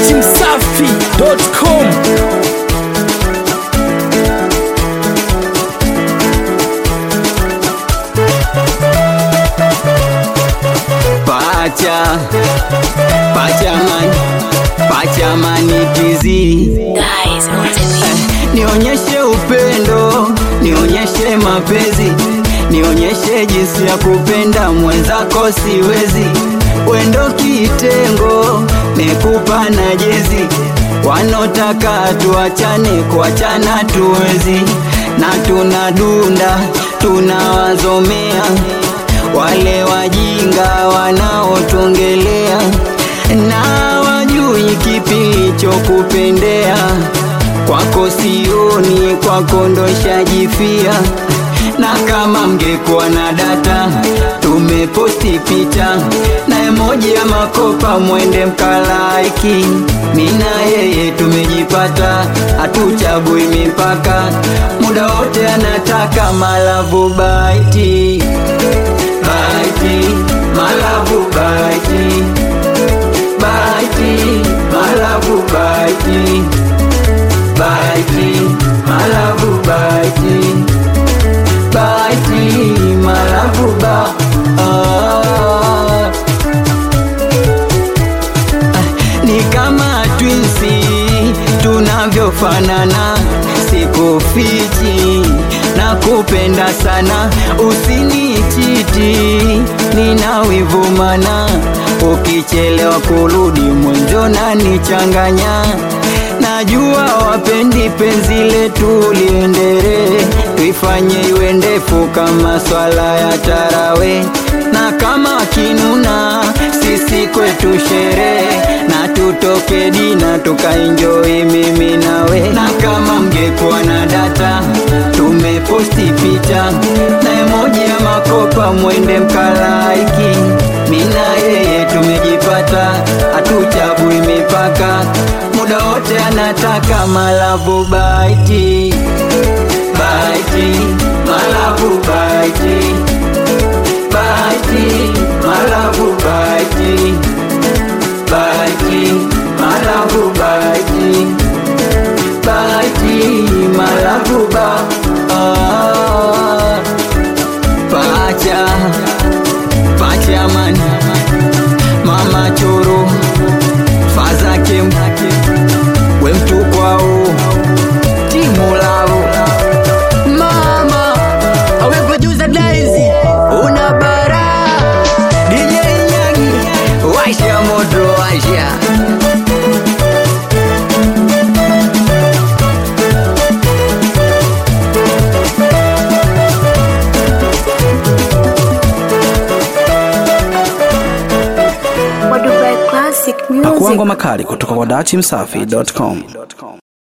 datimsafi.com Pacha Pachaman Pachamani tizi Guys, what's it mean? Nionyeshe upendo Nionyeshe mapenzi Nionyeshe jinsi ya kupenda mwenzako siwezi Wendo kitengo Nekupa na jezi Wanotaka tuachane kuachana tuwezi Na tunadunda tunawazomea wale wajinga wanaotongelea na wajui kipi chokupendea kwako sioni kwako ndoshajifia na kama mngekuwa na data tumeposti picha na emoji ya makopa mwende mkalaiki mina yeye tumejipata hatuchagui mipaka muda wote anataka malavu baiti baiti malavu baiti baiti malavu baiti baiti malavu baiti baiti malavu ba ah. ni kama twinsi tunavyofanana sikufichi na kupenda sana usinichiti nina wivumana ukichelewa kurudi mwenzo na nichanganya najua wapendi penzi letu liendelee tuifanye iwe ndefu kama swala ya tarawe na kama kinuna sisi kwetu sherehe na tutoke dina tukaenjoi mimi nawe na kama mngekuwa na data tumeposti picha na emoji ya makopa mwende mkalaiki mina yeye tumejipata hatuchagui mipaka muda wote anataka malavu baiti baiti malavu baiti baiti malavu baiti baiti malavu baiti baiti malavu ba ah. pacha pacha man mama choro fazake we mtu kwao timu lao mama awe producer Daisy una bara DJ Nyagi washa moto washa What Dubai Classic Music. pakuangwa makali kutoka kwa datimsafi.com